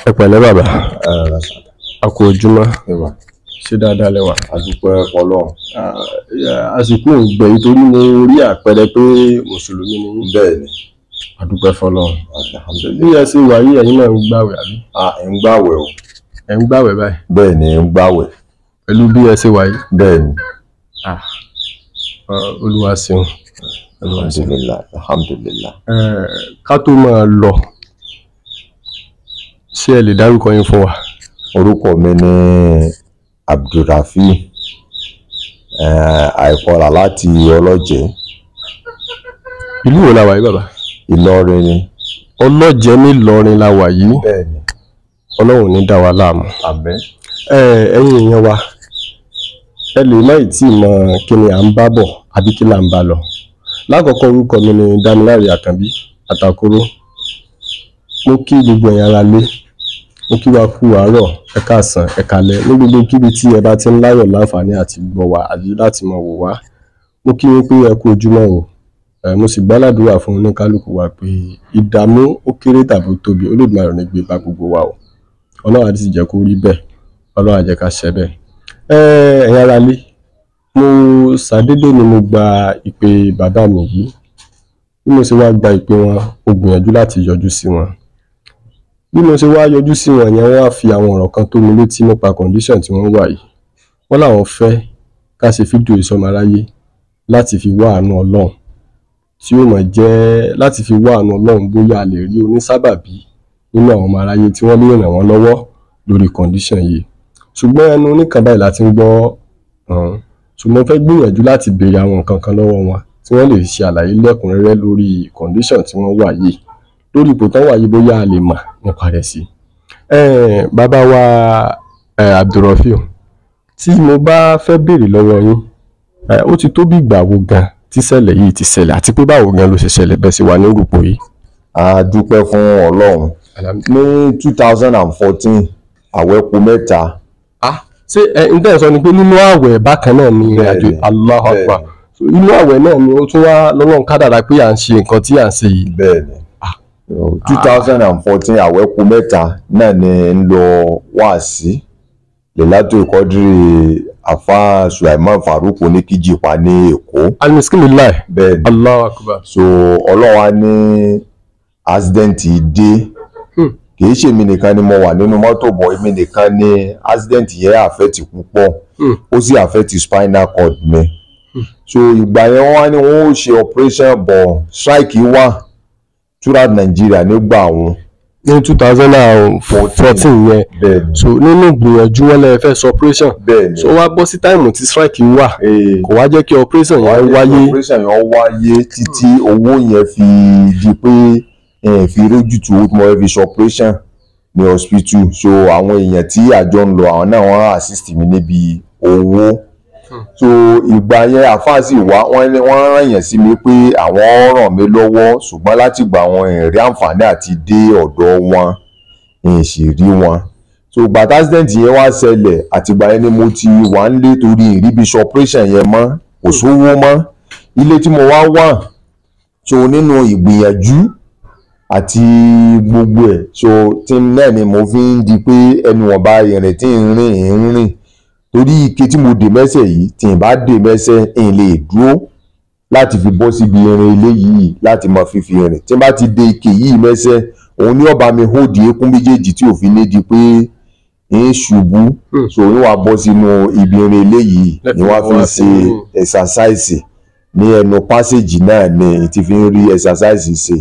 ẹ pẹ̀lẹ́ bàbá ẹ rà sà a kú ojúmọ́ ẹwà ṣé dáadáa lẹ́wà. adúpẹ́ fọ́lọ́run àsìkò ògbẹ̀yìn torí mo rí àpẹẹrẹ pé mùsùlùmí ni yín. bẹ́ẹ̀ ni àdúpẹ́ fọlọ́run. bí alhamdulilayi ẹ ṣe wà yí ẹ̀yin náà ń gbàwẹ̀ àbí. a ń gbàwẹ̀ o ẹ̀ ń gbàwẹ̀ báyìí bẹ́ẹ̀ ni ń gbàwẹ̀ pẹ̀lú bí ẹ ṣe wà yí. bẹ́ẹ̀ ni olúwa ṣeun. olúwa ṣeun. alhamdulilayi alhamdulilayi Eh, ká tó máa lọ ṣé ẹ lè dárúkọ yín fún wa. orúkọ mi ni abdulrafi àìkọlà láti ọlọ́jẹ̀ ìlú wo la wà yí bàbá. ìlọrin ni ọlọ́jẹ̀ nílọrin la wà yìí bẹ́ẹ̀ ni ọlọ́run ní dá wa láàmú. àmín ẹ ẹ̀yin èèyàn wa ẹ lè má ì tí ì mọ kí ni à ń bá bọ̀ àbí kí là ń bá lọ lákọ̀ọ́kọ́ orúkọ mi ni Dámiláre Àkànbí Àtàkùrọ̀ mo kí gbogbo ẹ̀yin ará lé mo kí wa kú àárọ̀ ẹ káàsán ẹ kálẹ́ ní gbogbo kíbi tí ẹ bá ti ń láyọ̀ láǹfààní àti gbọ́ wa àbí láti mọ̀ wò wá mo kí yín pé ẹ kú ojúmọ́ o ẹ mo sì gbàládùúrà fún oníkálukú wa pé ìdààmú ó kéré tàbí ó tóbi Olódùmarè ò ní gbé bá gbogbo wa o Ọlọ́run àti sì jẹ́ kó rí bẹ́ẹ̀ Ọlọ́run á jẹ́ ká ṣẹ bẹ́ẹ̀ ẹ ẹ̀yin ará lé mo ṣàdédé ni mo gba ìpè bàbá mi yìí bí mo ṣe wá gba ìpè wọn mo gbìyànjú láti yọjú sí wọn bí mo ṣe wá yọjú sí wọn yẹn wọ́n á fi àwọn ọ̀rọ̀ kan tó mi létí nípa condition tí wọ́n wà yìí wọ́n làwọn fẹ́ ká ṣe fídíò ìsọmọláyé láti fi wá àánú Ọlọ́run tí ó mọ̀ jẹ́ láti fi wá àánú Ọlọ́run bóyá a lè rí onísábàbí nínú àwọn ọmọ aráyé tí wọ́n lè ràn wọ́n lọ́wọ́ lórí condition yìí ṣùgbọ́n ẹnu oníkan báyìí láti ń gbọ́ ọ̀hún ṣùgbọ́n fẹ́ gbìyànjú láti béèrè àwọn nǹkan kan lọ́wọ́ wọn tí wọ́n lè ṣe àlàyé lẹ́kùnrẹ́rẹ́ lórí condition tí wọ́n wà yìí lórí ipò tán wà yìí bóyá a lè mọ̀ nípa rẹ̀ sí. Eh, bàbá wa eh, Abdulrafiu tí mo bá fẹ́ béèrè lọ́wọ́ yín eh, ó ti tó bí ìgbà wo gan tí ṣẹlẹ̀ yìí ti ṣẹlẹ̀ àti pé báwo gan ló ṣe ṣẹlẹ̀ bẹ́ẹ̀ sì wà ní òrùpọ̀ yìí. a dúpẹ́ fún ọlọ́run ní two thousand and fourteen àwẹ̀kú mẹ́ta ah ṣé ẹ n tẹ́ ẹ sọ ni pé nínú àwẹ̀ bákan náà ni ìrìn àjò Bẹ́ẹ̀ni, Allahu bẹ́ẹ̀ni. Akbar So, inú àwẹ̀ náà ni ó tún wá lọ́lọ́run kádàrá pé à ń ṣe nǹkan tí à ń ṣe yìí. bẹ́ẹ̀ ni two thousand and fourteen àwẹ̀kú mẹ́ta náà ni ń lọ wáàsí lẹ́látò ìkọ́dírì àfa Sulaiman Farouk oníkíjìpá ní Èkó alimiskinilai bẹ́ẹ̀ ni Allahu Akbar. so ọlọ́run á ní accident dé Hmm. kìí ṣe èmi nìkan ni mo wà nínú mọ́tò bọ̀ èmi nìkan ni accident yẹn àfẹ́tì púpọ̀ Hmm. ó sì àfẹ́tì spinal cord mi so ìgbà yẹn wọ́n wá ní wọ́n ó ṣe operation bọ̀ strike wà throughout Nigeria nígbà wọn ní two thousand and fourteen yẹn bẹ́ẹ̀ ni so nínú ìgbìyànjú wọn lè fẹ́ sọ operation bẹ́ẹ̀ ni so wá bọ́ sí táìmù tí strike wà ee kò wá jẹ́ kí operation yẹn wáyé wáyé operation yẹn wáyé títí owó yẹn fi di pé ẹ fi rójútu owó tí mo fẹ́ fi ṣe operation ní hospital so àwọn èèyàn tí àjọ ń lọ àwọn náà wọ́n assist mi níbi owó so ìgbà yẹn àfáà sì wá wọ́n ní wọ́n rán yẹn sí mi pé àwọn ràn mí lọ́wọ́ ṣùgbọ́n láti gbà wọn ìrí àǹfààní àti dé ọ̀dọ̀ wọn ìṣì rí wọn so gbàtà accident yẹn wá ṣẹlẹ̀ àtìgbà yẹn ni mo ti wà ń lé torí ìríbi ṣe operation yẹn mọ́ kò sówó mọ́ ilé tí mo wá wà so nínú ìgbìyànjú àti gbogbo ẹ̀ so tí náà ni mo fi ń di pé ẹnu ọba ìrìn tí ń rìn ń rìn torí ike tí mo dè mẹ́sẹ̀ yìí tí n bá dè mẹ́sẹ̀ ń lè dúró láti fi bọ́ síbi irin ilé yìí láti máa fífi rìn tí n bá ti dè ike yìí mẹ́sẹ̀ òun ní ọba mi hóòdì eékún méjèèjì tí òfin ní di pé ń ṣubú Hmm. so ní wàá bọ́ sínú ibi irin ilé yìí Lẹ́fẹ̀ẹ́ ni wàá fi wá ń sí ṣe inú. ẹ̀sàsáìsì ní ẹnu pásíjì náà ni ti fi ń rí ẹ̀sàsáìsì ṣe.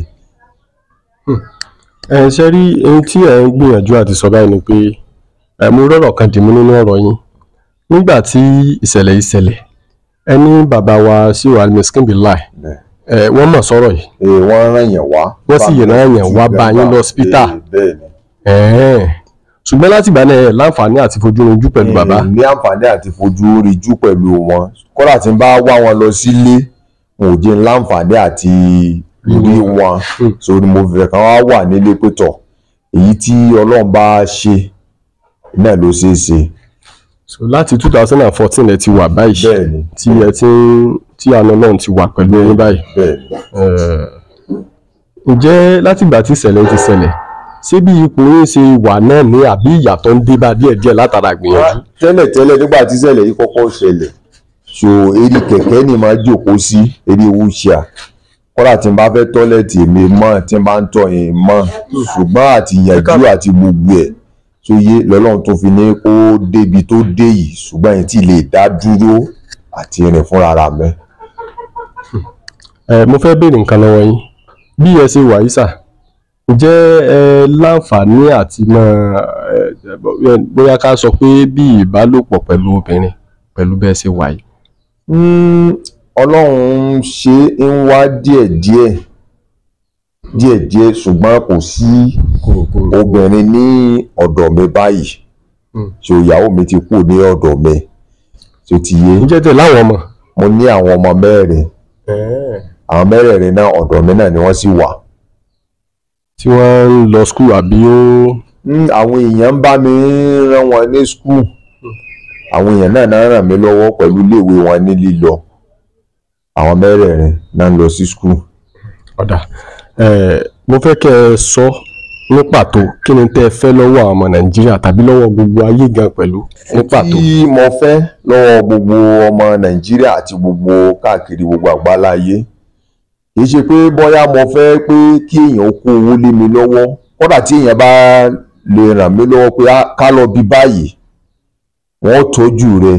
ẹ ṣe rí ohun tí ẹ ń gbìyànjú àti sọ báyìí ni pé ẹ mo rọrọ kan dìmú nínú ọ̀rọ̀ yín nígbà tí ìṣẹ̀lẹ̀ yìí ṣẹlẹ̀ ẹ ní bàbá wa sí wa miskinbilai Bẹ́ẹ̀. ẹ wọ́n mọ̀ sọ̀rọ̀ yìí Ee, wọ́n rán yẹn wá. Wọ́n sì Bá mi rán yẹn ti wá bẹ̀ bá yín wá. lọ hospital. Ee, bẹ́ẹ̀ ni. ẹ̀ẹ́n ṣùgbọ́n láti ìgbà náà ẹ láǹfààní àti fojú ojú pẹ̀lú bàbá Ee, ní àǹfààní àti fojú ríjú pẹ̀lú wọn kódà tí n bá wá wọn lọ sílé wọn ò jẹ́ n láǹfààní àti rí wọn Hmm. sórí mo fẹ́ kàn wá wà nílé pẹ̀tọ̀ èyí tí ọlọ́run bá ṣe náà ló ṣeé ṣe. so láti two thousand and fourteen ẹ ti wà báyìí bẹ́ẹ̀ ni tí ẹ ti ń tí àna náà ti wà pẹ̀lú yín báyìí bẹ́ẹ̀ ni Eh, ǹjẹ́ látìgbà tí ìṣẹ̀lẹ̀ ti ṣẹlẹ̀ ṣé bí ipò yín ṣe wà náà ní àbí ìyàtọ̀ ń dé bá díẹ̀díẹ̀ látara gbìyànjú. tẹ́lẹ̀ tẹ́lẹ̀ nígbà tí ṣẹlẹ̀ yìí kọ́kọ́ ṣẹlẹ̀ so eré kẹ̀kẹ́ ni máa jókòó sí eré wúṣà kọ́lá tí n bá fẹ́ tọ́lẹ̀tì èmi mọ̀ tí n bá ń tọ̀ yẹn mọ̀ ṣùgbọ́n àti ìyànjú àti gbogbo ẹ̀ tó yé lọ́lọ́run tó fi ní kó débi tó dé yìí ṣùgbọ́n yẹn tí lè dá dúró àti rìn fúnra ra mẹ́. ẹ mo fẹ́ béèrè nǹkan lọ́wọ́ yín bí ẹ ṣe wà yìí sà ǹjẹ́ ẹ láǹfààní àti mọ ẹ bóyá ká sọ pé bí ìbálòpọ̀ pẹ̀lú obìnrin pẹ̀lú bẹ́ẹ̀ ṣe wà yìí. ọlọ́run ṣe ń wá díẹ̀díẹ̀ díẹ̀díẹ̀ ṣùgbọ́n kò sí obìnrin ní ọ̀dọ̀ mi báyìí ṣe ìyàwó mi ti kú ní ọ̀dọ̀ mi ṣe ti yé ǹjẹ́ tẹ̀ láwọn ọmọ. mo ní àwọn ọmọ mẹ́rin àwọn mẹ́rẹ̀ẹ̀rin náà ọ̀dọ̀ mi náà ni wọ́n sì wà. tí wọ́n ń lọ skul àbí ó. àwọn èèyàn ń bá mi rán wọn ní skul àwọn èèyàn náà náà ràn mí lọ́wọ́ pẹ̀lú iléèwé wọn ní lílọ àwọn mẹ́rẹ̀ẹ̀rin náà ń lọ sí skul. ọ̀dà mo fẹ́ kẹ́ ẹ sọ ní pàtó kí ni tẹ́ ẹ fẹ́ lọ́wọ́ àwọn ọmọ nàìjíríà tàbí lọ́wọ́ gbogbo ayé gan pẹ̀lú ní pàtó. tí mo fẹ́ lọ́wọ́ gbogbo ọmọ nàìjíríà àti gbogbo káàkiri gbogbo àgbáláyé kì í ṣe pé bóyá mo fẹ́ pé kí èèyàn kó owó lé mi lọ́wọ́ kódà tí èèyàn bá lè ràn mí lọ́wọ́ pé ká lọ bí báyìí wọ́n tọ́jú rẹ̀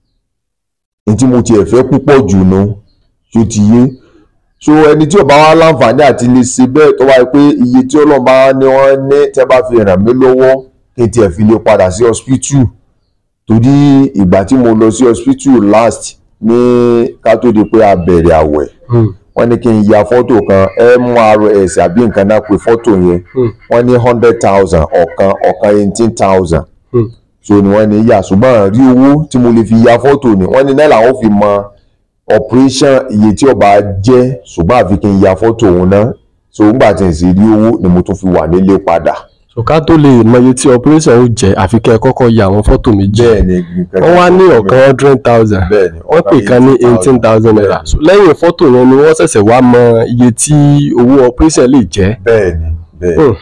ní tí mo tiẹ̀ fẹ́ púpọ̀ jù nu tó ti yé so ẹni tí ò bá wá láǹfààní àti lè ṣe bẹ́ẹ̀ tó wáyé pé iye tí ọlọ́run bá ní wọ́n ní tẹ́ bá fi ràn mí lọ́wọ́ kí n tiẹ̀ fi lè padà sí hospital torí ìgbà tí mo lọ sí hospital last ní ká tó di pé a bẹ̀rẹ̀ àwẹ̀ wọ́n ní kí n ya fọ́tò kan mrs àbí nǹkan náà pé fọ́tò yẹn wọ́n ní hundred thousand ọ̀kan ọ̀kan eighteen thousand so ni wọ́n ní yà ṣùgbọ́n rí owó tí mo lè fi ya fọ́tò ni wọ́n ní náà làwọn fi mọ operation iye tí ó bá jẹ́ ṣùgbọ́n àfi kí n ya fọ́tò òun náà so nígbà tí n sì rí owó ni mo tún fi wà nílé padà. so ká tó lè mọ iye tí operation ó jẹ́ àfi kẹ́ ẹ kọ́kọ́ ya àwọn fọ́tò méjì bẹ́ẹ̀ni wọ́n wá ní ọ̀kan hundred thousand bẹ́ẹ̀ni wọ́n pè kan ní eighteen thousand naira so lẹ́yìn fọ́tò yẹn ni wọ́n ṣẹ̀ṣẹ̀ wá mọ iye tí owó operation lè jẹ́. bẹ́ẹ̀ni bẹ́ẹ̀ni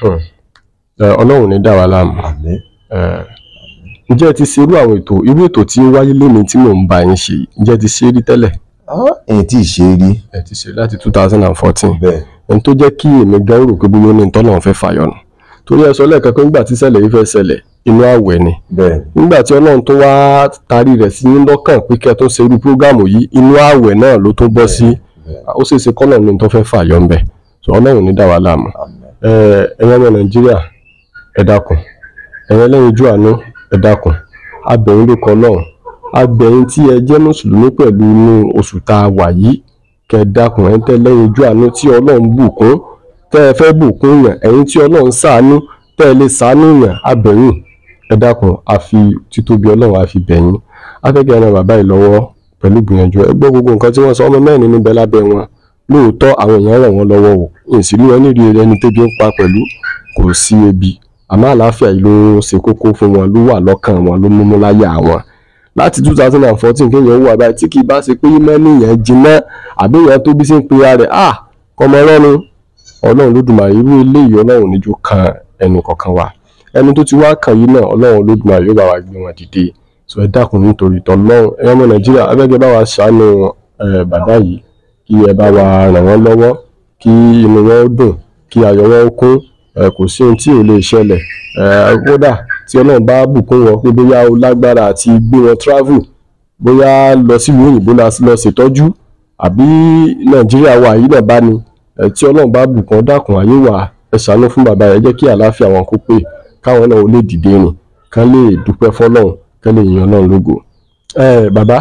ọlọ́run ní dá wa láàmú àmín ǹjẹ́ ẹ ti ṣe irú àwọn ètò irú ètò tí ó wáyé lónìí tí mò ń bá yín ṣe ǹjẹ́ ẹ ti ṣe é rí tẹ́lẹ̀. èyí tí ì ṣe é rí ẹ ti ṣe láti two thousand and fourteen bẹ́ẹ̀ ẹni tó jẹ́ kí èmi gan rò pé bóyá ó ní nǹkan náà fẹ́ fàyọnù torí ẹ sọ lẹ́ẹ̀kan pé nígbà tí ṣẹlẹ̀ yìí fẹ́ ṣẹlẹ̀ inú àwẹ̀ ni bẹ́ẹ̀ nígbà tí ọlọ́run tó wá tarí rẹ̀ sí ní lọ́kàn pé kẹ́ ẹ tó ṣe irú prógámù yìí inú àwẹ̀ náà ló tó bọ́ sí ó sì ṣe kọ́nà ní tó fẹ́ fàyọ ń bẹ̀ so ọlọ́run ní dá wa láàmú ẹ ẹ̀yin ọmọ nàìjíríà ẹ dákun ẹ̀yin ẹlẹ́yin ojú àánú ẹ dákun abẹ̀yìn ló kọ́ lọ́hùn abẹ̀yìn tí ẹ jẹ́ mùsùlùmí pẹ̀lú inú oṣù tá a wà yìí kẹ́ ẹ dákun ẹ̀ ń tẹ́ lẹ́yìn ojú àánú tí ọlọ́run bùkún tẹ́ ẹ fẹ́ bùkún yàn ẹ̀yin tí ọlọ́run ṣàánú tẹ́ ẹ lè ṣàánú yàn abẹ̀yìn ẹ dákun àfi títóbi ọlọ́run àfi bẹ̀yìn afẹ́kẹ́ ẹran bàbá yìí lọ́wọ́ pẹ̀lú gbìyànjú ẹ gbọ́ gbogbo nǹkan tí wọ́n sọ ọmọ mẹ́rin níbẹ̀ lábẹ́ wọn lóòótọ́ àwọn èèyàn ràn wọ́n lọ́wọ́ o ìsìlú ẹni rí ẹni tẹ́bi ń pa pẹ̀lú kò sí ebi àmọ́ àlàáfíà yìí ló ṣe kókó fún wọn ló wà lọ́kàn wọn ló múmú láyà wọn láti two thousand and fourteen kéèyàn wà báyìí tí kì í bá ṣe pé mẹ́ni yẹn jiná àbí èèyàn tó bí sí ń pe ara rẹ̀ ah kọ́mọ ọlọ́run ọlọ́run lódùmarè irú eléyìí ọlọ́run níjó kan ẹnu kọ̀ọ̀kan wa ẹni tó ti wá kàn yìí náà ọlọ́run lódùmarè yóò bá wa gbé wọn dìde sọ ẹ dákun nítorí tọlọ́run ẹ̀yọ́ ọmọ nàìjíríà abẹ́gẹ́ bá wa ṣàánú bàbá yìí kí ẹ bá wa ràn wọ́n lọ́wọ́ kí inú wọn ó dùn kí ayọ̀ wọn ó kún kò sí ohun tí ò lè ṣẹlẹ̀ kódà tí ọlọ́run bá bùkún wọn pé bóyá o lágbára àti gbé wọn travel bóyá lọ sílùú òyìnbó lọ ṣètọ́jú àbí nàìjíríà wa yìí náà bá ní tí ọlọ́run bá bùkún dákun ayé wa ẹ ṣàánú fún bàbá rẹ jẹ́ kí àlàáfíà wọn kó pé káwọn náà ó lè dìde rìn kán lè dúpẹ́ fọlọ́run kán lè yan ọlọ́run lógo. bàbá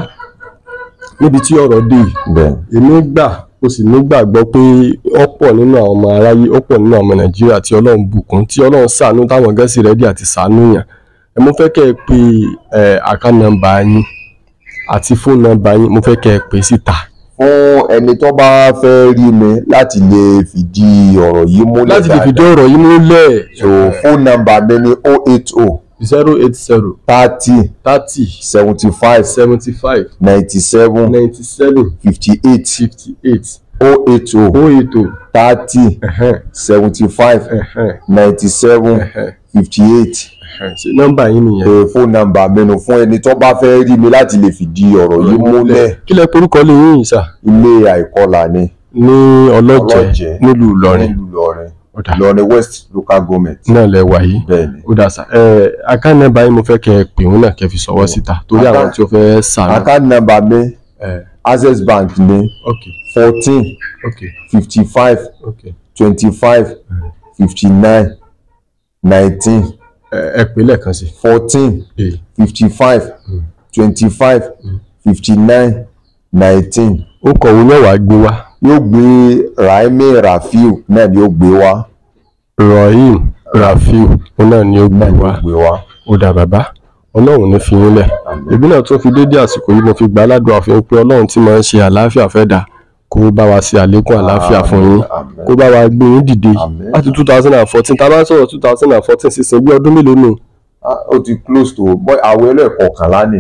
níbi tí ọ̀rọ̀ dé yìí èmi gbà ó sì nígbàgbọ́ pé ọ̀pọ̀ nínú àwọn ọmọ aráyé ọ̀pọ̀ nínú àwọn ọmọ nàìjíríà tí ọlọ́run bùkún tí ọlọ́run ṣàánú táwọn gẹ́sì rẹ́dí àti ṣàánú yàn ẹ mo fẹ́ kẹ́ ẹ pe àká nọ́mbà yín àti fóònù nọ́mbà yín mo fẹ́ kẹ́ ẹ pè síta. fún ẹni tó bá fẹ́ rí mi láti lè fìdí ọ̀rọ̀ yìí múlẹ̀ láti lè fìdí ọ̀rọ̀ yìí múlẹ̀. so fóònù nọ́mbà mi ni oh eight oh zero eight zero thirty thirty seventy five seventy five ninety seven ninety seven fifty eight fifty eight o eight o ó ètò thirty seventy five ninety seven fifty eight ṣe nọ́mbà yín nìyẹn. fóònù nàmbà mẹ́nu fún ẹni tó bá fẹ́ rí mi láti lè fìdí ọ̀rọ̀ yìí múlẹ̀ kí lẹ porúkọ lè yín yìí sà ilé àìkọlà ni ní ọlọ́jẹ̀ Ọlọ́jẹ̀. nílùú Ìlọrin nílùú Ìlọrin Ó dà. Ìlọrin West local government náà lẹ wà yìí bẹ́ẹ̀ ni ó dà sà ẹ akánẹ́bà yín mo fẹ́ kẹ́ ẹ pè wọ́n náà kẹ́ fi sọ̀wọ́ síta torí Account- àwọn tí ó fẹ́ sàánú. account number mi ẹ Access Bank ni ok fourteen ok fifty five ok twenty five fifty nine nineteen ẹ ẹ pè lẹ́ẹ̀kan sí fourteen i. fifty five twenty five fifty nine nineteen ó kọ̀wé mẹ́wàá gbé wá yóò gbé Raimi Rafiu náà ni yóò gbé wá Rahim Rafiu ó náà ni ó gbé náà ni wá yóò gbé wá ó dà bàbá ọlọ́run ní fi yín lẹ̀ èmi náà tún fi dédé àsìkò yìí mo fi gbà aládùn àfihàn pé ọlọ́run tí máa ń ṣe àlàáfíà fẹ́ dà kó bá wa ṣe àlékún àlàáfíà fún yín Àmín. kó bá wa gbé yín dìde Àmín. láti two thousand and fourteen tá a bá ń sọ̀rọ̀ two thousand and fourteen sísìn bí ọdún mélòó nù Ah, ó ti close to boy àwọn ẹlẹ́ẹ̀kọ̀ọ̀kànlá ni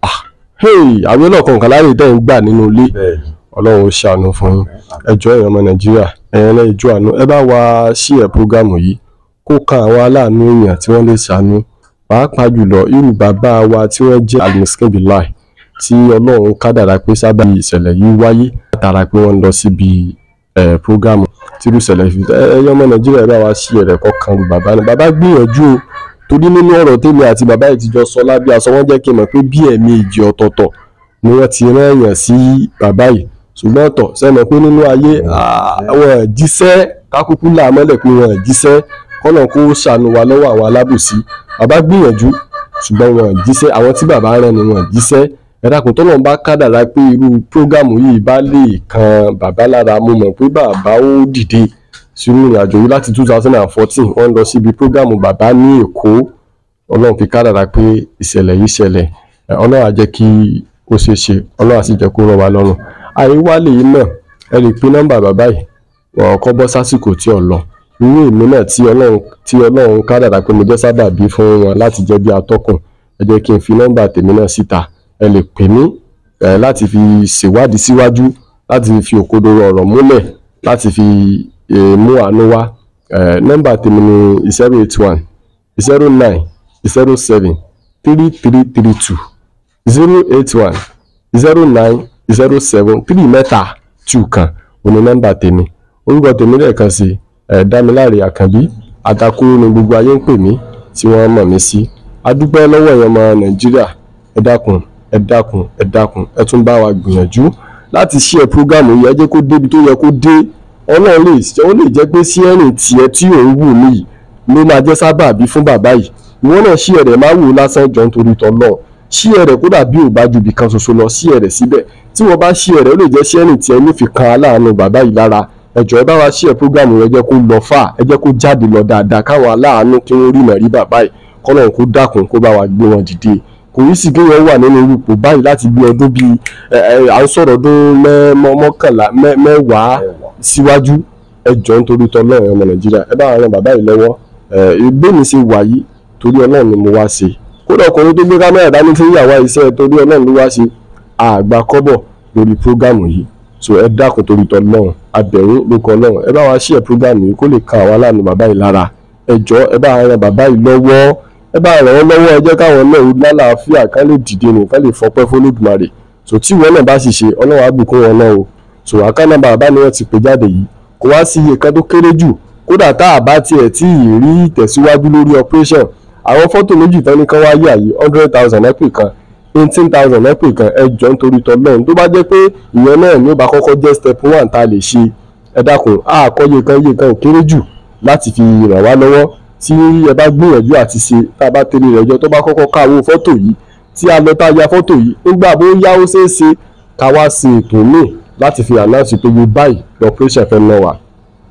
hey àwọn ọlọ́kan kan láyè tẹ́ ń gbà nínú ilé bẹ́ẹ̀ ni ọlọ́run ó ṣàánú fún yín ẹjọ́ èèyàn ọmọ nàìjíríà ẹ̀yàn náà ìjọ àánú ẹ bá wa ṣí ẹ̀ prógámù yìí kó kan àwọn aláàánú èèyàn tí wọ́n lè ṣàánú pàápàá jùlọ irú bàbá wa tí wọ́n jẹ́ alimuskebilai tí ọlọ́run kádàrá pé sábà ìṣẹ̀lẹ̀ yìí wáyé látara pé wọ́n lọ síbi ẹ̀ prógámù tí irú ìṣẹ̀lẹ̀ fi ẹ̀yàn ọmọ nàìjíríà ẹ bá wa ṣí ẹ̀rẹ̀ kọ̀ọ̀kan lu bàbá náà bàbá gbìyànjú o torí nínú ọ̀rọ̀ tèmi àti bàbá yìí ti jọ sọ lábẹ́ aṣọ wọn jẹ́ kí n mọ̀ pé bí ẹ̀mí ìjì ọ̀tọ̀ọ̀tọ̀ ni wọ́n ti rán èèyàn sí bàbá yìí ṣùgbọ́n ọ̀tọ̀ sẹ́nu pé nínú ayé àwọn jíṣẹ́ kákúkú là mọ́lẹ̀ pé wọn jíṣẹ́ kọ́nà kó ṣàánú wa lọ́wọ́ àwọn alábòsí bàbá gbìyànjú ṣùgbọ́n wọn jíṣẹ́ àwọn tí bàbá rán ni wọn jíṣẹ́ ẹ dákun tọ́nà bá kádàrá pé irú prógámù yìí bá lè kan bàbá lára mo mọ̀ pé bàbá ó dìde sínú ìrìnàjò yìí láti two thousand and fourteen wọ́n lọ síbi prógámù bàbá ní Èkó ọlọ́run fi kádàrá pé ìṣẹ̀lẹ̀ yìí ṣẹlẹ̀ ẹ, ọlọ́run á jẹ́ kí ó ṣeé ṣe ọlọ́run á sì jẹ́ kó rọ̀ wá lọ́rùn àìwálé yìí náà ẹ lè pín nọ́mbà bàbá yìí wọn kọ́ bọ́ sásìkò tí ò lọ irú èmi náà tí ọlọ́run tí ọlọ́run kádàrá pé mo jẹ́ sábàbí fún wọn láti jẹ́ bí atọ́kùn ẹ jẹ́ kí n fi nọ́mbà tèmi náà síta ẹ lè pè mí ẹ láti fi ṣèwádìí síwájú láti fi òkodoro ọ̀rọ̀ múlẹ̀ láti fi eh, mú àánú wá ẹ nọ́mbà tèmi ni zero eight one zero nine zero seven three three three two zero eight one zero nine zero seven three mẹ́ta two kan òní nọ́mbà tèmi orúkọ tèmi lẹ́ẹ̀kan sí ẹ̀ dámiláre àkànbí àtàkùrú ni gbogbo ayé ń pè mí tí wọ́n mọ̀ mí sí adúpẹ́ lọ́wọ́ ẹ̀yàn ọmọ nàìjíríà ẹ dákun ẹ dákun ẹ dákun ẹ tún bá wa gbìyànjú láti ṣí ẹ prógámù yìí ẹ jẹ́ kó débi tó yẹ kó dé ọlọ́run lè ó lè jẹ́ pé sí ẹ̀rìn tiẹ̀ tí òun wù mí yìí ló máa jẹ́ sábàbí fún bàbá yìí ìwọ náà ṣí ẹ̀rẹ̀ má wò ó lásán jọ nítorí tọ́lọ́ ṣí ẹ̀rẹ̀ kódà bí ò bá ju ibì kan ṣoṣo lọ ṣí ẹ̀rẹ̀ síbẹ̀ tí wọ́n bá ṣí ẹ̀rẹ̀ ó lè jẹ́ sí ẹ̀rìn tiẹ̀ ló fi kan aláàánú bàbá yìí lára ẹ̀jọ̀ ẹ bá wa ṣí ẹ̀ prógámù rẹ jẹ́ kó lọ fà ẹ jẹ́ kó jáde lọ dáadáa káwọn aláàánú kí wọ́n rí mẹ̀rí bàbá yìí kọ́nà kó dákun kó bá wa gbé wọn dìde kò yí sí kí wọ́n wà nínú ipò báyìí láti bí ọdún bíi ẹ ẹ à ń sọ̀rọ̀ ọdún mẹ́- mọ́- mọ́kànlá mẹ́- mẹ́wàá síwájú ẹjọ́ nítorí tọ́lọ́run ọmọ nàìjíríà ẹ bá wa ran bàbá yìí lọ́wọ́ ẹ ìgbé mi ṣe wà yìí torí ọlọ́run ni mo wá ṣe kódà ọkùnrin tó gbé kámẹ́rà dání tí ń yàwá iṣẹ́ torí ọlọ́run ló wá ṣe àgbà kọ́bọ̀ lórí prógámù yìí so ẹ dákun torí tọ́lọ́run abẹ̀rún ló kọ ọlọ́run ẹ bá wa ṣí ẹ prógámù yìí kó lè kan àwọn aláàánú bàbá yìí lára ẹjọ́ ẹ bá wa ran bàbá yìí lọ́wọ́ ẹ bá ràn wọ́n lọ́wọ́ ẹ jẹ́ káwọn náà ó lálàáfíà ká lè dìde nù ká lè fọpẹ́ fÓlódùmarè so tí ìwọ náà bá sì ṣe ọlọ́run á bùkún wọn náà o so àkànnà bàbá ni wọ́n ti pè jáde yìí kò wá sí iye kan tó kéré jù kódà tá a bá tiẹ̀ tí ì rí ìtẹ̀síwájú lórí operation àwọn fọ́tò méjì tán ní kán wá yà yìí hundred thousand ẹ́pì kan eighteen thousand ẹ́pì kan ẹ jọ nítorí tọ́lọ́run tó bá jẹ́ pé ìyẹn náà ní ó bá kọ́kọ́ jẹ́ step one tá a lè ṣe ẹ dákun àkọ́yé kan iye kan ò kéré jù láti fi ràn wá lọ́wọ́ tí ẹ bá gbìyànjú àti ṣe tá a bá tẹ̀lé rẹ̀ jọ tó bá kọ́kọ́ káwó fọ́tò yìí tí a lọ tá a ya fọ́tò yìí nígbà bó yá ó ṣeé ṣe ká wá ṣe ètò míì láti fi announce pé yóò báyìí lọ́pẹ́ṣẹ̀ fẹ́ náà wà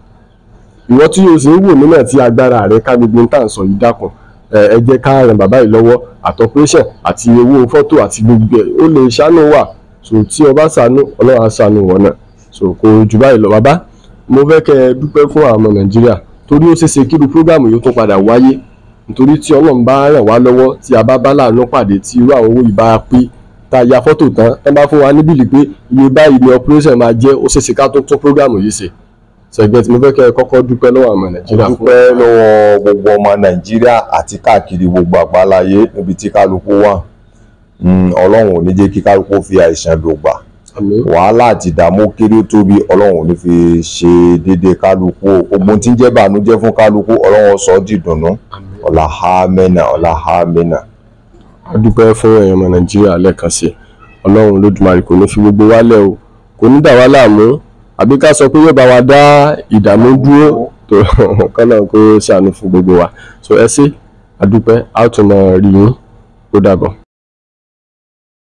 ìwọ tí o sì ń wò mí náà tí agbára rẹ ká gbogbo nǹkan sọ yìí dákun ẹ ẹ jẹ́ ká ràn bàbá yìí lọ́wọ́ àtọpẹṣẹ àti owó fọ́tò àti gbogbo ẹ ó lè ṣàánú wà so tí o bá ṣàánú Ọlọ́run á ṣàánú wọn náà so kò jù báyìí lọ bàbá mo fẹ́ kẹ́ ẹ dúpẹ́ fún àwọn ọmọ Nàìjíríà torí ó ṣeéṣe kí irú prógámù yìí ó tún padà wáyé nítorí tí Ọlọ́run bá ràn wá lọ́wọ́ tí a bá bá láàánú pàdé tí irú àwọn owó yìí bá pé tá a ya fọ́tò tán tán bá fún wa ní bíìlì pé iye báyìí ni operation máa jẹ́ ó ṣeéṣe ká tó tún program yìí ṣe ṣẹ̀gbẹ́ tí mo fẹ́ kẹ́ ẹ kọ́kọ́ dúpẹ́ lọ́wọ́ àwọn nàìjíríà fún dúpẹ́ lọ́wọ́ gbogbo ọmọ nàìjíríà àti káàkiri gbogbo àgbáláyé níbi tí kálukú wà Mm, ọlọ́run ò ní jẹ́ kí kálukú fi àìsàn lògbà àmín wàhálà àti ìdààmú kéré ó tóbi ọlọ́run ò ní fi ṣe déédéé kálukú o gbogbo tí ń jẹ́ bànújẹ́ fún kálukú ọlọ́run sọ ọ́ dìdùnnú àmín. ọ̀là hámẹ́nà ọ̀là hámẹ́nà. a dúpẹ́ fún ẹ̀yàn ọmọ nàìjíríà lẹ́ẹ̀kan sí i ọlọ́run olódùmarè kò ní fi gbogbo wa lẹ̀ o kò ní dà wá láàmú àbí ká sọ pé yóò bá wa dá ìdààmú dúró tó kọ́nà kó ṣàánú fún gbogbo wa so ẹ ṣé a dúpẹ́ a ó tún máa rí yín ó dàbọ̀.